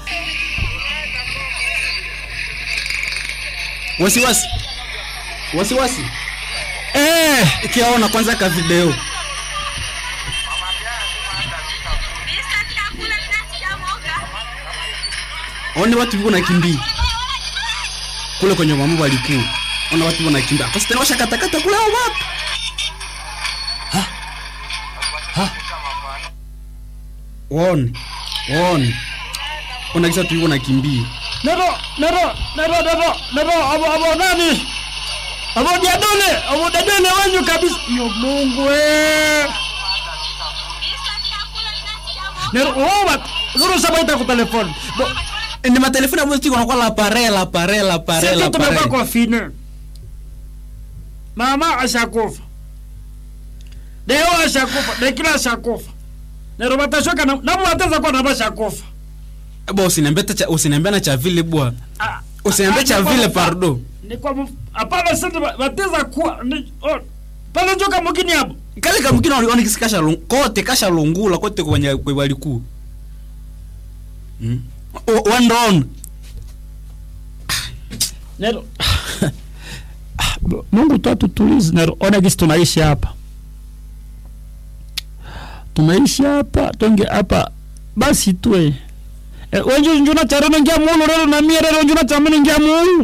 wasiwasi wasiwasi Eh, ikiaona kwanza ka video one watu viko nakimbia kule kwenye mama walikuwa ona watu wanakimbia akasi tena washakatakata kule hao watu Ha? Ha? waone waone ona kisa tu viko nakimbia nero nero nero nero nero abo abo nani abo jadole abo dadole wenyu kabisa yo Mungu eh nero oh wat zuru sabaita ku telefoni Bo- ni matelefoni ambayo tiko nakuwa la pare la pare la pare la sisi tumekuwa pare confine mama ashakufa deo ashakufa dekila ashakufa nero batashoka na nabo bateza kwa nabo ashakufa bo usiniambia hata cha usiniambia na cha vile bwana Ah, usiniambia ah, cha ni kwa vile mfa- pardo ni kwa mf- hapana sasa ba- bateza kuwa ni oh, pale joka mugini hapo kale kamkina waliona kisi kasha lung, kote kasha lungula kote kwenye kwe walikuwa mm. wandaona nero Mungu tu atutulize nero ona gisi tunaishi hapa tunaishi hapa tonge hapa basi tue e, wenju njuna charana ngia mulu rero na mie rero njuna chamene ngia mulu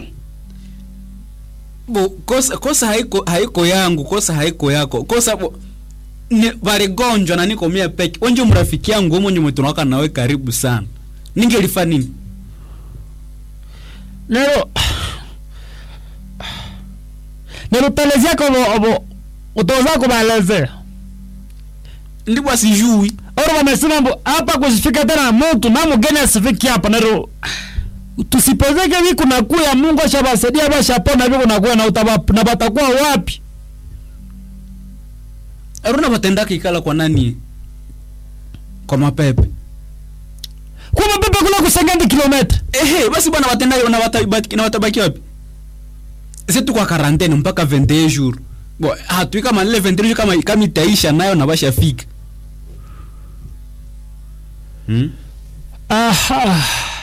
bo kosa kosa haiko haiko yangu kosa haiko yako kosa bo ni waligonjwa na niko mia peke wenje mrafiki yangu mwenye mwetunawaka nawe karibu sana ningelifa nini nero nero pelezi ko obo obo utoza ko baleze ndipo asijui oro wamesema mbo hapa kusifika tena mtu na mgeni asifiki hapa nero tusipozeke vi kuna kuya Mungu ashabasaidia bashapona vi kuna kuya na utaba na batakuwa wapi aruna batendaka ikala kwa nani kwa mapepe kwa mapepe kula kusengandi kilomita ehe basi bwana watenda na watabaki na watabaki wapi setu kwa karantene mpaka 21 jours bo hatui kama ile 21 jours kama kama itaisha nayo na bashafika hmm? aha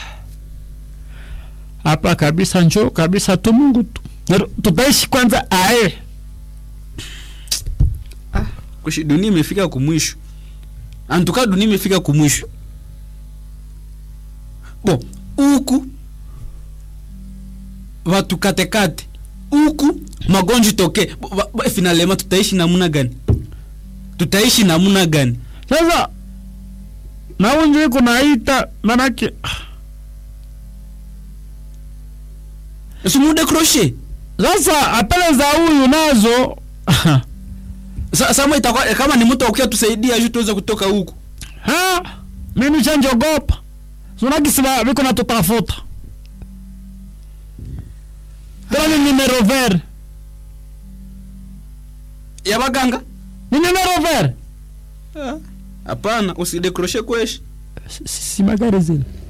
hapa kabisa njoo kabisa tu Mungu tu Nero, tutaishi kwanza ae kushi dunia imefika kumwisho antuka dunia imefika kumwisho bo huku watu katekate huku magonjwa toke Bo, ba- ba- finalema tutaishi namuna gani tutaishi namuna gani sasa naunjo iko naita manake simude crochet sasa apele za huyu nazo Sa- sama itakuwa kama ni mtu akuya tusaidia juu tuweze kutoka huku ha mimi chanjogopa sunakisiba viko natutafuta tena ni numero vert ya baganga ni numero vert hapana usidecroche kweshi si magari zile